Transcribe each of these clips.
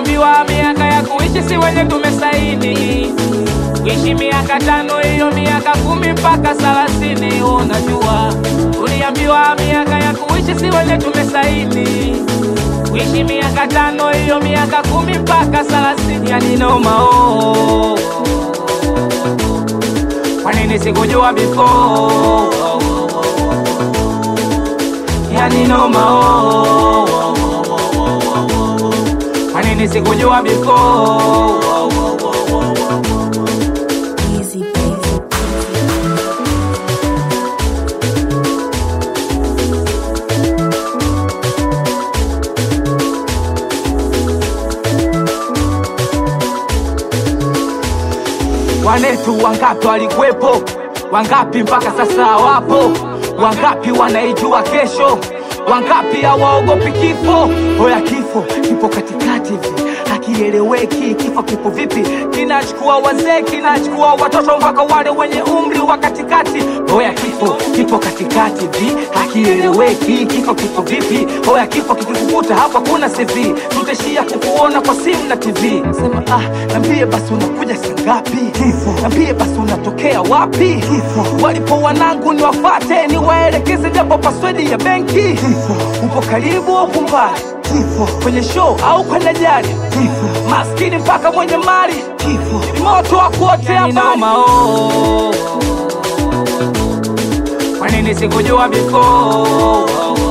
Tuliambiwa miaka ya kuishi si wenye tumesaini, kuishi miaka tano, hiyo miaka kumi mpaka thelathini. Unajua, tuliambiwa miaka ya kuishi si wenye tumesaini, kuishi miaka tano, hiyo miaka kumi mpaka thelathini. Yani noma oh. Kwa nini sikujua before? Yani noma oh. Kwa nini sikujua before? Easy, easy, Wanetu wangapi walikuwepo? Wangapi mpaka sasa hawapo? Wangapi wanaijua kesho? Wangapi hawaogopi kifo? Hoya, kifo kipo katikati hivi, hakieleweki. Kifo kipo vipi? Kinachukua wazee, kinachukua watoto, mpaka wale wenye umri wa katikati. Hoya, kifo kipo katikati hivi, hakieleweki. Kifo kipo vipi? Hoya, kifo kikikukuta hapa kuna CV, tutaishia kukuona kwa simu na TV. Sema ah, nambie basi unakuja saa ngapi? Nambie basi unatokea wapi? Walipo wanangu ni wafate, ni waelekeze japo paswedi ya benki. Upo karibu au kumbali? Kwenye show au kwenye jari? Maskini mpaka mwenye mali, ni moto wa kuotea mbali. Kwa nini sikujua before?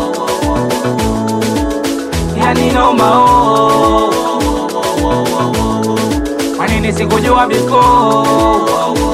Yani noma oh. Kwa nini sikujua before?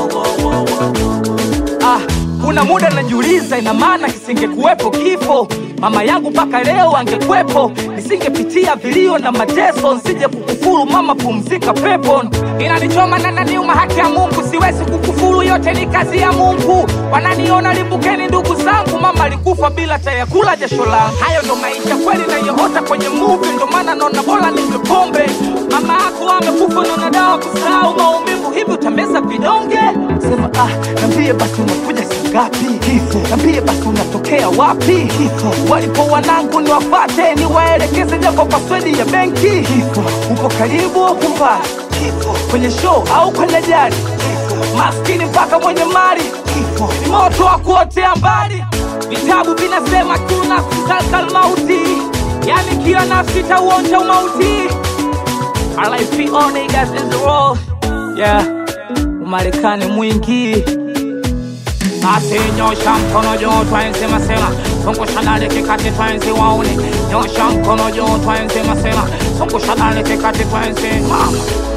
Ah, kuna muda najiuliza, ina maana kisingekuwepo kifo, mama yangu mpaka leo angekwepo, nisingepitia vilio na mateso, nsije kukufuru mama, pumzika pepo. Inanichoma na naniuma, haki ya Mungu siwezi kukufuru, yote ni kazi ya Mungu. Wananiona limbukeni, ndugu zangu, mama alikufa bila tayakula jasho langu. Hayo ndo maisha kweli nayoota kwenye movie, ndo maana naona bora ninywe pombe. Mama yako amekufa, naona dawa kusahau maumivu, hivi utameza vidonge? Sema ah, nambie basi unakuja saa ngapi? Nambie basi unatokea wapi? Walipo wanangu ni wafate, ni waelekeze japo paswedi ya benki. Upo karibu au kumbali? Kwenye show au kwenye jari? Maskini mpaka mwenye mali, ni moto wa kuotea mbali. Vitabu vinasema kila nafsi zalkal mauti, yani kila nafsi tauonja umauti. RIP all niggas in the road. Yeah, Umarekani mwingi basi nyosha mkono juu twaenzi masema zungusha dale kikati twaenzi waone nyosha mkono juu twaenzi masema zungusha dale kikati twaenzi mama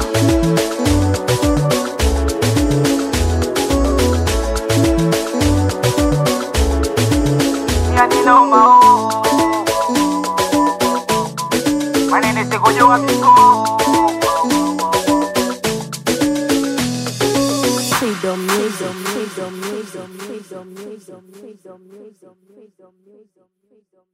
yani noma oh. Kwa nini sikujua before? freedom music, freedom music, freedom music, freedom music, freedom music, freedom music.